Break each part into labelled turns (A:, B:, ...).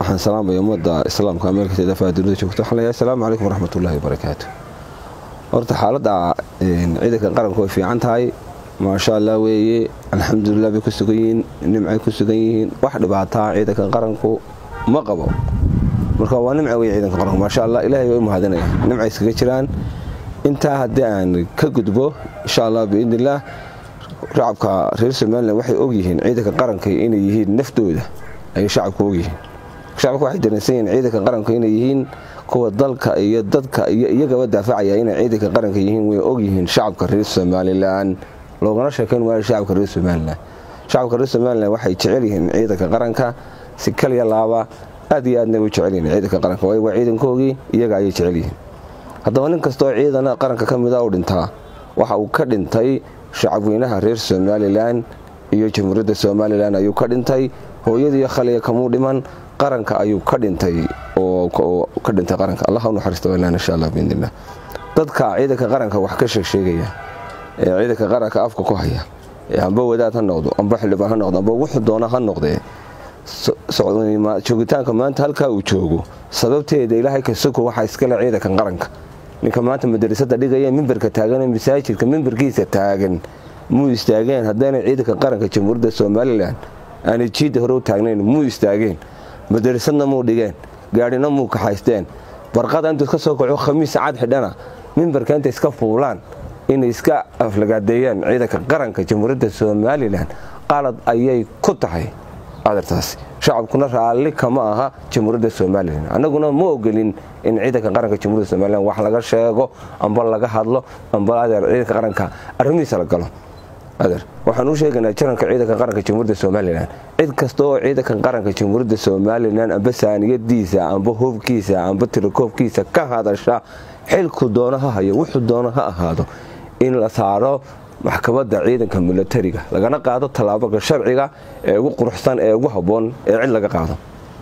A: waxaan salaamaya ummadda islaamka meelkasteeda faadunida joogto waxaan leeyahay asalaamu calaykum waraxmatullaahi wabarakaatu horta xaaladda ciidanka qaranku way fiican tahay maasha allah weeye alxamdulilah bay ku sugan yihiin nimcay ku sugan yihiin wax dhibaataa ciidanka qaranku ma qabo marka waa nimca wey ciidanka qaranku maasha allah ilaahay way u mahadinaya nimcay iskaga jiraan intaa haddii aan ka gudbo insha allah biidnillaah shacabka reer somalilan waxay ogyihiin ciidanka qaranka inay yihiin naftooda ayay shacabku ogyihiin shacabku waxay dareensan yihiin ciidanka qaranku inay yihiin kuwa dalka iyo dadka iyo iyagaba daafacaya inay ciidanka qaranka yihiin way ogyihiin shacabka reer somalilan loogana sheekayn waayo shacabka reer somalilan shacabka reer somalilan waxay jecel yihiin ciidanka qaranka si kaliya laaba aad iyo aadna way jecel yihiin ciidanka qaranka waayo waa ciidankoogii iyaga ayay jecel yihiin haddaba nin kastoo ciidana qaranka ka mida u dhintaa waxa uu ka dhintay shacabweynaha reer somalilan iyo jamhuuriyadda somalilan ayuu ka dhintay hooyadiiyo khaliya kamuu dhiman qaranka ayuu ka dhintay oo ka dhintay qaranka allah u naxariista waylaan insha allah biidnillah dadka ciidanka qaranka wax ka sheegsheegaya ee ciidanka qaranka afka ku haya ee amba wadaad ha noqdo amba xildhibaan ha noqdo amba wuxuu doona ha noqdee joogitaanka maanta halkaa uu joogo sababteeda ilaahay kasuko waxaa iskale ciidanka qaranka ninka maanta madarasada dhigaya mimbarka taagan masaajidka mimbarkiisa taagan muu istaageen haddaynay ciidanka qaranka jamhuuriyadda somalilan aanay jiidda hore u taagnayn muu istaageen madarasadna muu dhigeen gaadhina muu kaxaysteen barqada intuu iska soo kaco khamiis cad xidhana mimbarka intay iska fuulaan inay iska aflagaadeeyaan ciidanka qaranka jamhuuriyadda somalilan qalad ayay ku tahay adartaasi shacabkuna raalli kama aha jamhuuriyadda somalilan annaguna ma ogolin in ciidanka qaranka jamhuuriyadda somalilan wax laga sheego amba laga hadlo amba adeer ciidanka qaranka arrimihiisa la galo adeer waxaan u sheegaynaa jaranka ciidanka qaranka jamhuuriyadda somalilan cid kasta oo ciidanka qaranka jamhuuriyadda somalilan amba saaniyadiisa amba hubkiisa amba tirakoobkiisa ka hadasha xilku doono ha hayo wuxuu doono ha ahaado in la saaro maxkamadda ciidanka milatariga lagana qaado tallaaboga sharciga ee ugu quruxsan ee ugu habboon ee cid laga qaado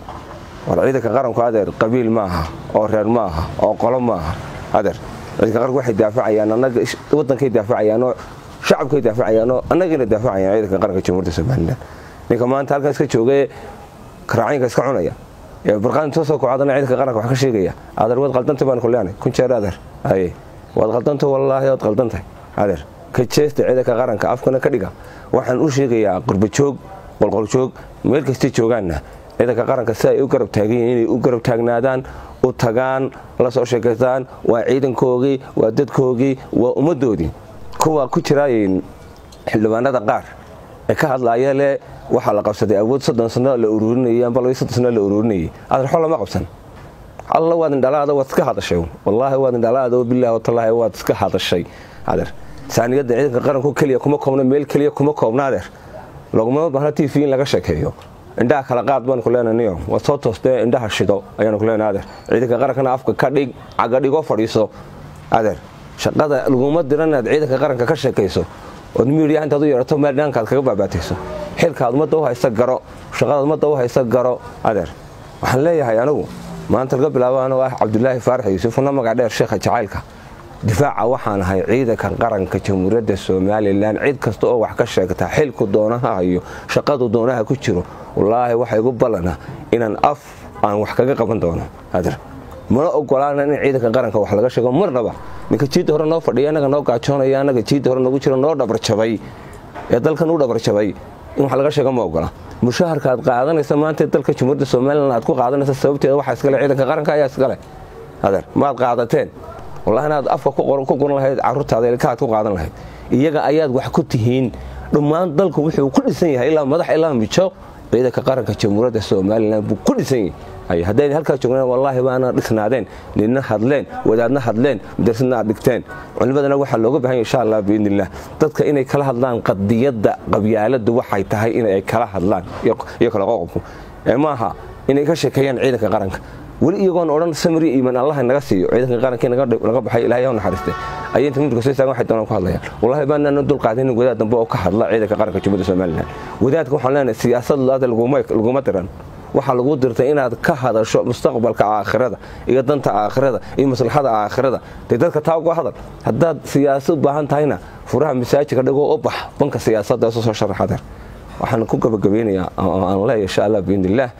A: war ciidanka qaranku adeer qabiil ma aha oo reer ma aha oo qolo ma aha adeer ciidanka qaranku waxay daafacayaan annaga waddankay daafacayaanoo shacabkay daafacayaanoo annagayna daafacayaan ciidanka qaranka jamhuuriyadda somalilan ninka maanta halkan iska joogee karaacayinka iska cunaya ee barqaan soo soo kocadana ciidanka qaranka wax ka sheegaya adeer waad qaldantay baan ku leenay kun jeer adeer haye waad qaldantay wallaahi waad qaldantahay adeer ka jeesta ciidanka qaranka afkana ka dhiga waxaan u sheegayaa qurbajoog qolqoljoog meel kastay joogaanna ciidanka qaranka si ay u garab taagan yihiin inay u garab taagnaadaan u tagaan la soo sheekaystaan waa ciidankoogii waa dadkoogii waa ummaddoodii kuwa ku jira xildhibaanada qaar ee ka hadlaaya le waxaa la qabsaday awood soddon sano la ururinayay amba laba soddon sano la ururinayay adeer xol lama qabsan alla waad indhalaada waad iska hadashay wallaahi waad indhalaada bilahi watallaahi waad iska hadashay adeer saaniyadda ciidanka qaranku keliya kuma koobna meel keliya kuma koobna adeer laguma baahna t v in laga sheekeeyo indhaha kala qaad baan ku leenaniyo waad soo toostee indhaha shido ayaanu ku leenahay adeer ciidanka qarankana afka ka dhig caga dhigoo fadhiiso adeer shaqada laguma diran inaad ciidanka qaranka ka sheekayso ood miidiyaha intaad u yeerato meel dhankaad kaga baabaatayso xilkaad ummadda u haysa garo shaqadaad ummadda u haysa garo adeer waxaan leeyahay anigu maanta laga bilaabo anoo ah cabdulaahi faarax yuusufuna magac dheer sheekha jacaylka difaaca waxaan ahay ciidanka qaranka jamhuuriyadda somalilan cid kasta oo wax ka sheegta xilku doonaha hayo shaqadu doonaha ku jiro wallaahi waxa igu ballana inaan af aan wax kaga qaban doono adeer mana ogolaana in ciidanka qaranka wax laga sheego marnaba ninka jiidda hore noo fadhiya annaga noo gaajoonaya annaga jiidda hore nagu jiro noo dhabarjabay ee dalkan u dhabarjabay in wax laga sheego ma ogola mushaharka aad qaadanaysa maanta dalka jamhuuriyadda somalilan aad ku qaadanaysa sababteeda waxaa iskale ciidanka qaranka ayaa iskale adeer maad qaadateen wallahi inaad afka ku guran lahayd caruurtaada ilkaaad ku qaadan lahayd iyaga ayaad wax ku tihiin dhammaan dalku wuxuu ku dhisan yahay ilaa madax ilaa mijo ciidanka qaranka jamhuuriyadda somalilan buu ku dhisan yahay hadday halkaa joogna wallaahi baana dhisnaadeen nina hadleen wadaadna hadleen madarsadna aad dhigteen culimadana waxaa looga bahan yahy insha allah biidnillah dadka inay kala hadlaan qadiyadda qabyaaladu waxay tahay inay kala hadlaan iyo kala qoqobku ee maaha inay ka sheekeeyaan ciidanka qaranka weli iyagoon odhan samri iiman allah naga siiyo ciidanka qarankii naga baxay ilahay ha naxariistay ayay inta mimbarka soo istaagan waxay doonaan ku hadlayaan wallahi baanaan dul qaadanin wadaad dambe oo ka hadla ciidanka qaranka jumhuriyadda somalilan wadaadka waxaan leenahay siyaasad laada laguma diran waxaa lagu dirtay inaad ka hadasho mustaqbalka aakhirada iyo danta aakhirada iyo maslaxada aakhirada dee dadka taa uga hadal haddaad siyaasad u baahan tahayna furaha masaajidka dhigoo u bax banka siyaasadda isu soo sharaxadeer waxaan ku gabagabeynayaa aan leeyahay insha allah biidnillaah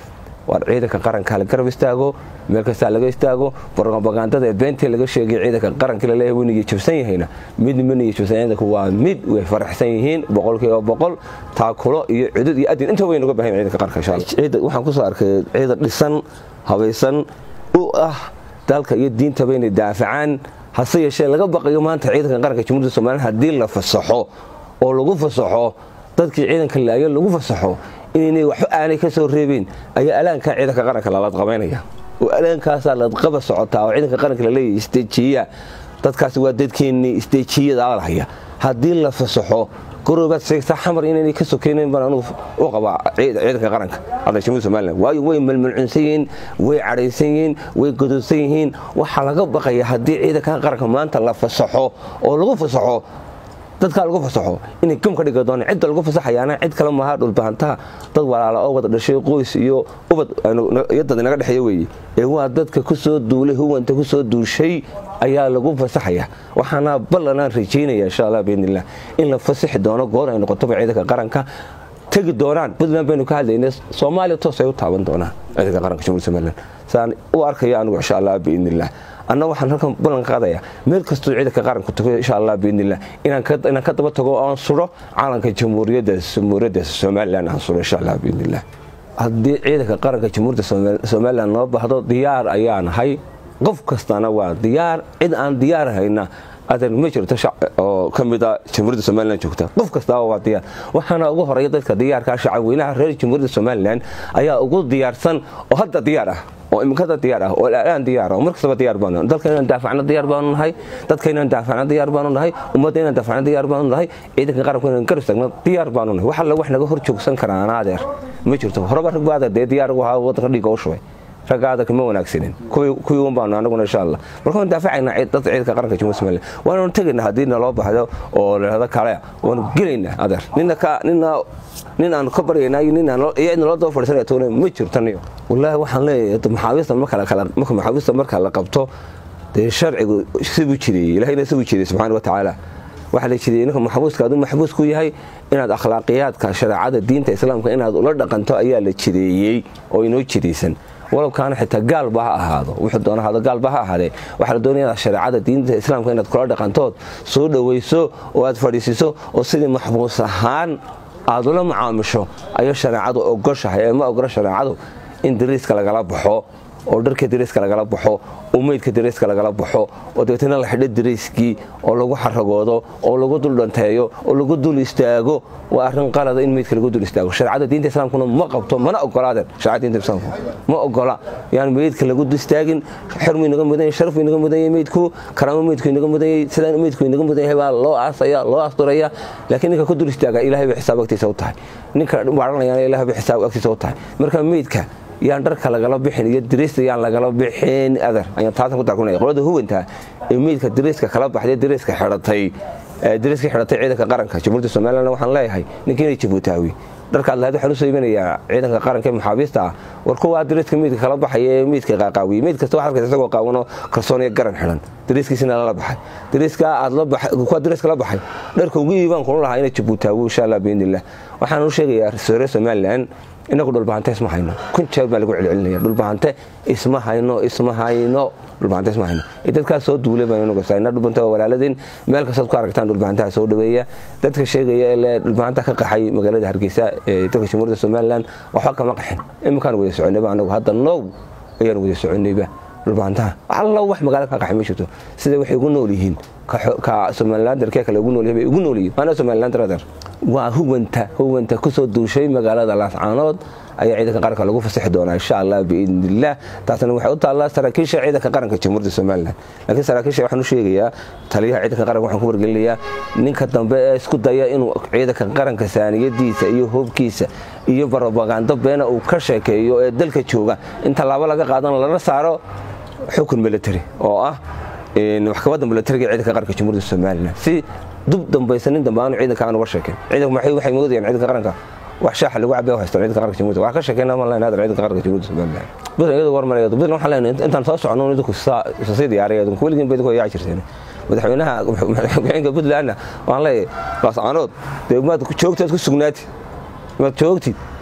A: waar ciidanka qaranka la garab istaago meel kastaa laga istaago propagandada ee beentii laga sheegay ciidanka qaranka laleeyahay wuu niga jabsan yahayna mid ma niga jabsan ciidanku waa mid way faraxsan yihiin boqolkiiba boqol taakulo iyo cudud iyo adin inta way naga baahan ciidanka qaranka insha allah ciidan waxaan kusoo arkay ciidan dhisan habaysan u ah dalka iyo diintaba inay daafacaan hase yeeshee laga baqayo maanta ciidanka qaranka jamhuuriyadda somaliland haddii la fasaxo oo lagu fasaxo dadkii ciidanka laayo lagu fasaxo inaynay waxba aanay ka soo reebeen ayaa alaankaa ciidanka qaranka lalaqabaynaya oo alaankaasaa ladqaba socotaa oo ciidanka qaranka laleeyahy isteejiya dadkaasi waa dadkeennii isteejiyada alhaya haddii la fasaxo goroobaad sheegtaa xamar inaynay ka sokeynayn baan anugu u qabaa ciidanka qaranka hadda jamhuuriyadda somaliland waayo way malmalcunsan yihiin way cadhaysan yihiin way gododsan yihiin waxaa laga baqaya haddii ciidanka qaranka maanta la fasaxo oo lagu fasaxo dadkaa lagu fasaxo inay gam ka dhiga doonaan cidda lagu fasaxayaana cid kale maaha dhulbahantaha dad walaala oo wada dhashay qoys iyo ubad iyo dad inaga dhexeeya weeye ee waa dadka ku soo duulay huwanta ku soo duushay ayaa lagu fasaxaya waxaana ballanaan rajaynaya insha allah biidnillah in la fasaxi doono goor ay noqotoba ciidanka qaranka tegi doonaan puntland baynu ka hadlaynay soomaaliya toos ay u taaban doonaan ciidanka qaranka jamhuuriyadda somaliland saan u arkaya anigu insha allah biidnillah anna waxaan halkan ballan qaadaya meel kastoo ciidanka qaranku tago insha allah biidnillah inaan ka daba tago oan suro calanka jamhuuriyadda jamhuuriyadda somaliland aan suro insha allah biidnillah haddii ciidanka qaranka jamhuuriyadda somaliland noo bahdo diyaar ayaa nahay qof kastana waa diyaar cid aan diyaar hayna adan ma jirto oo ka mid a jamhuuriyadda somalilan joogta qof kastaaba waa diyaar waxaana ugu horeeya dadka diyaarkaa shacabweynaha reer jamhuuriyadda somalilan ayaa ugu diyaarsan oo hadda diyaar ah oo iminkada diyaar ah oo aan diyaar ah mar kastaba diyaar baanu dalka inaan daafacno diyaar baanu nahay dadka inaan daafacno diyaar baanu nahay ummadda inaan daafacno diyaar baanu nahay ciidanka qaranku inaan garab tagno diyaar baanu nahay wax alla wax naga hor joogsan karaan adeer ma jirto horeba rag baa dee diyaar ugu ahaa waddanka dhiigga u shubay ragga adarka ma wanaagsanin kuwii un baanu anaguna insha allah marka waan daafacayna dadka ciidanka qaranka jamhuuriyadda somaliland waanu tegayna haddii naloo baxdo oo lahado kale waanu gelaynaa adeer nina ka nina nin aan ka baryaynaa iyo nin aan iyo cidna loo daba fadhiisanaya toona ma jirtaniyo wallaahi waxaan leeyahay maxaabiista marka kala marka maxaabiista marka la qabto dee sharcigu sibuu jireeyey ilaahayna sibuu jireeyey subxaana wa tacaala waxaa la jireeyey ninka maxbuuska aduu maxbuus ku yahay inaad akhlaaqiyaadka shareecada diinta islaamka inaad ula dhaqanto ayaa la jireeyey oo inoo jiraysan walabkaana xitaa gaalba ha ahaado wuxuu doona ahaado gaalba ha ahaadee waxaa la doonaya shareecada diinta islaamka inaad kula dhaqantood soo dhowayso oo aad fadhiisiso oo sidii maxbuus ahaan aad ula macaamisho ayay shareecadu ogoshahay ee ma ogola shareecadu in dariiska lagala baxo oo dharka dariiska lagala baxo oo meydka dariiska lagala baxo oo dabeetna la xidho dariiskii oo lagu xaragoodo oo lagu dul dhanteeyo oo lagu dul istaago waa arrin qalada in meydka lagu dul istaago shareecada diinta islaamkuna ma qabto mana ogolaadeen shareecada diinta islaamku ma ogola yaan meydka lagu dul istaagin xirmu inaga mudan yahay sharfu inaga mudan yahay meydku karaamo meydku inaga mudan yahay sidaan meydku inaga mudan yahay baa loo aasaya loo asturaya laakiin ninka ku dul istaaga ilaahay bay xisaab agtiisa u tahay ninka waaranayana ilaahay bay xisaab agtiisa u tahay marka meydka yaan dharka lagala bixin iyo dariista yaan lagala bixin adar ayaan taasan ku darkunaya qolada huwanta ee meydka dariiska kala baxday dariiska xidhatay dariiska xidhatay ciidanka qaranka jamhuuriyadda somaliland waxaan leeyahay ninkiina jabuutaawi dharkaad lahayd waxaan u soo iibinayaa ciidanka qaranka ee maxaabiista ah war kuwaa dariiska meydka kala baxaya ee meydka qaaqaawiye meyd kasta waxaad arkaysa isagoo qaawanoo kalsooniyo garan xidhan dariiskiisina lala baxay dariiska aad la baxay kuwa dariiska la baxay dharka ugu iibaan kula lahaa ina jabuutaawi insha allah biidnillah waxaan u sheegayaa reer somaliland inagu dhulbahante isma hayno kun jeer baa lagu celcelinaya dhulbahante isma hayno isma hayno dhulbahante isma hayno dadkaas soo duulay baan inagu sayna dhulbahante waa walaaladeen meel kastood ku aragtaan dhulbahantaha soo dhaweeya dadka sheegaya ee dhulbahanta ka qaxay magaalada hargeysa ee dalka jamhuuriyadda somaliland waxba kama qaxin iminkaan wada soconayba anagu hadda now ayaan wada soconayba dhulbahantaha alla wax magaalo ka qaxay ma jirto sida waxay ugu nool yihiin ka somalilandarkee kale ugu nool bay ugu nool yihiin maana somalilandaradar waa huwanta huwanta kusoo duushay magaalada laascaanood ayaa ciidanka qaranka lagu fasaxi doonaa insha allah biidnillaah taasna waxay u taallaa saraakiisha ciidanka qaranka jamhuuriyadda somalilan laakiin saraakiisha waxaan u sheegayaa taliyaha ciidanka qaranka waxaan ku wargelinayaa ninka dambe ee isku daya inuu ciidanka qaranka saaniyadiisa iyo hoobkiisa iyo barobagando beena uu ka sheekeeyo ee dalka jooga in tallaabo laga qaadan lana saaro xukun military oo ah maxkamadda militariga ee ciidanka qaranka jamhuuriyadda somalilan si dub dambaysanin dambe aanu ciidanka aan uga sheekayn ciidanku maxay waxay moodayaan ciidanka qaranka wax shaaxa lagu cabay haystaan ciidanka qaranka jamhuuriyadda wax ka sheekayna ma leenahay ciidanka qaranka jamhuuriyadda somalilan buntland iyadoo warmaraya buntland waxaan leenahay intaan soo socono idinku sii diyaaraya idinku weligiin bay idinku yaa jirteen madaxweynaha madaxweynaha puntlandna waxaan leeyahay laascaanood dee maad joogtaad ku sugnaatid maad joogtid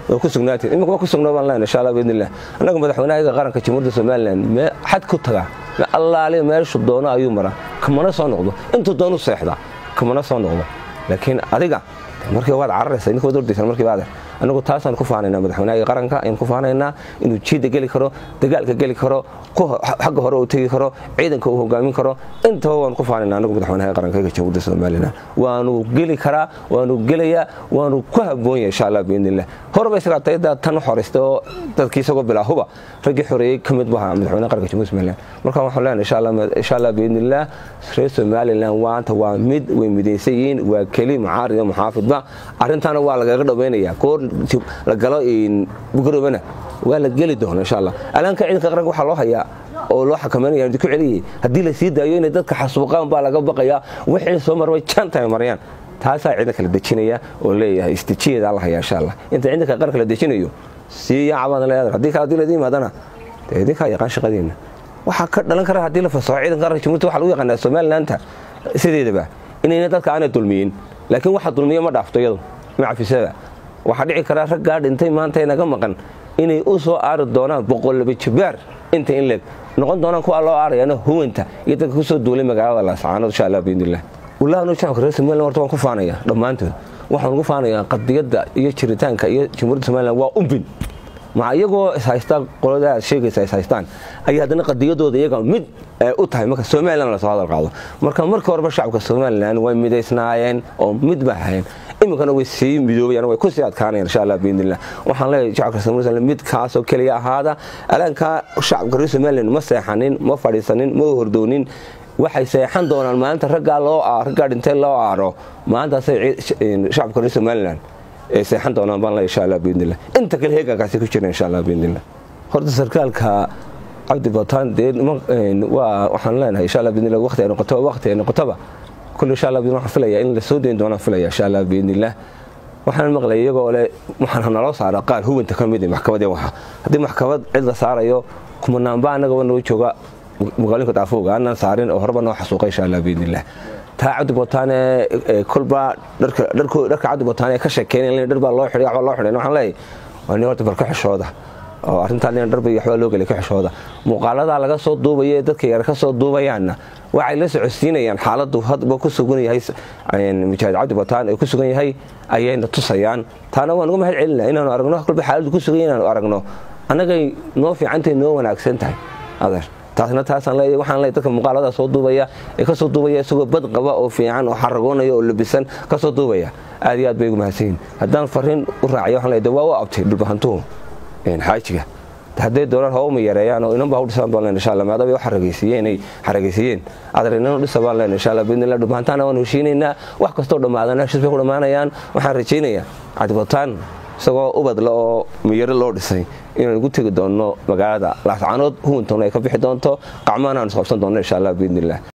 A: waa ku sugnaatiin imika waa ku sugnaa baan leenahay insha allah biidnillah annaga madaxweynaha qaranka jamhuuriyadda somaliland mee xad ku tagaa me allaaliya meeshu doono ayuu maraa kamana soo noqdo intuu doonu seexdaa kamana soo noqdo laakiin adiga markii waad cararaysa ninka waad ordaysan markii baad anagu taasaan ku faanaynaa madaxweynaha qaranka ayaan ku faanaynaa inuu jiida geli karo dagaalka geli karo xagga hore uu tegi karo ciidanka uu hogaamin karo intaba waan ku faanaynaa anagu madaxweynaha qaranka ee jamhuuriyadda somaliland waanu geli karaa waanu gelayaa waanu ku habboon yahay insha allah biidnillah horeba isagaa tayada tan xoraystay oo dadkii isagoo bilaahuba raggii xoreeyey ka mid baha madaxweynaha qaranka jamhuuriyadda somaliland marka waxaan leenahay insha allah insha allah biidnillah reer somaliland waanta waa mid way midaysan yihiin waa keli mucaarid iyo muxaafidba arrintaana waa lagaga dhawaynayaa koor la galo bugaroobana waa la geli doona insha allah alaanka ciidanka qaranka waxaa loo hayaa oo loo xakameynaya ku celiyay haddii la sii daayo inay dadka xasuuqaan baa laga baqayaa wixii soo marmay janta ay marayaan taasaa ciidanka la dejinaya oo leeyahay istijiyeeda la hayaa insha allah inta ciidanka qaranka la dejinayo sii yaacabadan leedahay haddii kale haddii laydin yimaadana dee idinkaa yaqaan shaqadiina waxaa ka dhalan kara haddii la fasaxo ciidanka qaranka jamhuuriyadda waxaa lagu yaqaanaa somalilandta sideedaba inayna dadka aanay dulmiyin laakiin waxa dulmiya ma dhaafto iyadu ma cafisada waxaa dhici karaa raggaa dhintay maanta inaga maqan inay u soo aari doonaan boqollaba jabaar inta in leeg noqon doonaan kuwa loo aarayana huwanta iyo dadka kusoo duulay magaalada laascaanood insha allah biidnillah wallahi anu shacabka reer somaliland horta waan ku faanaya dhammaantood waxaan ugu faanayaa qadiyadda iyo jiritaanka iyo jamhuuriyadda somaliland waa umbin maca iyagoo ishaystaa qolada aad sheegaysa ishaystaan ayay haddana qadiyadooda iyaga mid u tahay marka somaliland lasoo hadal qaado marka marka horeba shacabka somaliland way midaysnaayeen oo mid ba ahayn iminkana way sii midoobayaan way kusii adkaanayaan insha allah biidnillah waxaan leeyahay shacabka somaliland mid kaasoo keliya ahaada alaanka shacabka reer somaliland ma seexanin ma fadhiisanin ma hordoonin waxay seexan doonaan maalinta raggaa loo raggaa dhintay loo aaro maalintaasay shacabka reer somaliland ay seexan doonaan baan leeyahay insha allah biidnillah inta kale heegankaasi ku jira insha allah biidnillah horta sarkaalka cabdi bataan dee waa waxaan leenahay insha allah biidnillah waqti ay noqoto waqti ay noqotoba كل إن شاء الله بيروح فيليا إن السودين دونا فيليا إن شاء الله بإذن الله waxaan maqlay iyagoo le waxaan naloo saara qaar hubinta ka mid maxkamadii waxa haddii maxkamad cid la saarayo kumanaanba annaga noo jooga magaalooyinka daafooga aanan saarin oo horeba noo xasuuqa insha allah biidnillah taa cabdi botaane kolba dharka dharka cabdi botaane ka sheekeynay dhar baa loo xidhay waxbaa loo xidhay waxaan leeyahay waa nin horta barka xishooda oo arrintaan in dharbay waxbaa loo gelay ka xishooda muuqaaladaa laga soo duubaya ee dadka yar ka soo duubayaanna waxay la socodsiinayaan xaaladdu hadba ku sugan yahay mujaahid cabdi bataan ee ku sugan yahay ayayna tusayaan taana waan uga mahad celinaa inaanu aragno kolba xaaladdu ku sugan inaanu aragno annagay noo fiicantay noo wanaagsan tahay adeer taasna taasaan leeyahay waxaan leeyahay dadka muuqaaladaa soo duubaya ee ka soo duubaya isagoo bad qaba oo fiican oo xaragoonaya oo labisan ka soo duubaya aad iyo aad bay ugu mahadsan yihin haddaan fariin u raaciyo waxaan leeyahay waa u abtay dhulbahantuhu xaajiga hadday doonaan hawma yareeyaan oo inan baa u dhisaan baan leen insha allah maadaama ay u xaragaysiiyeen ay xaragaysiiyeen adar inan u dhisa baan leen insha allah biidnillah dhubaantaana waan heshiinaynaa wax kastoo dhammaadana heshiis bay ku dhammaanayaan waxaan rajaynayaa cadibataan isagoo ubadle oo miyaro loo dhisay inaan ugu tegi doonno magaalada laascaanood huwantona ay ka bixi doonto qacmaana aan isqabsan doonno insha allah biidnillah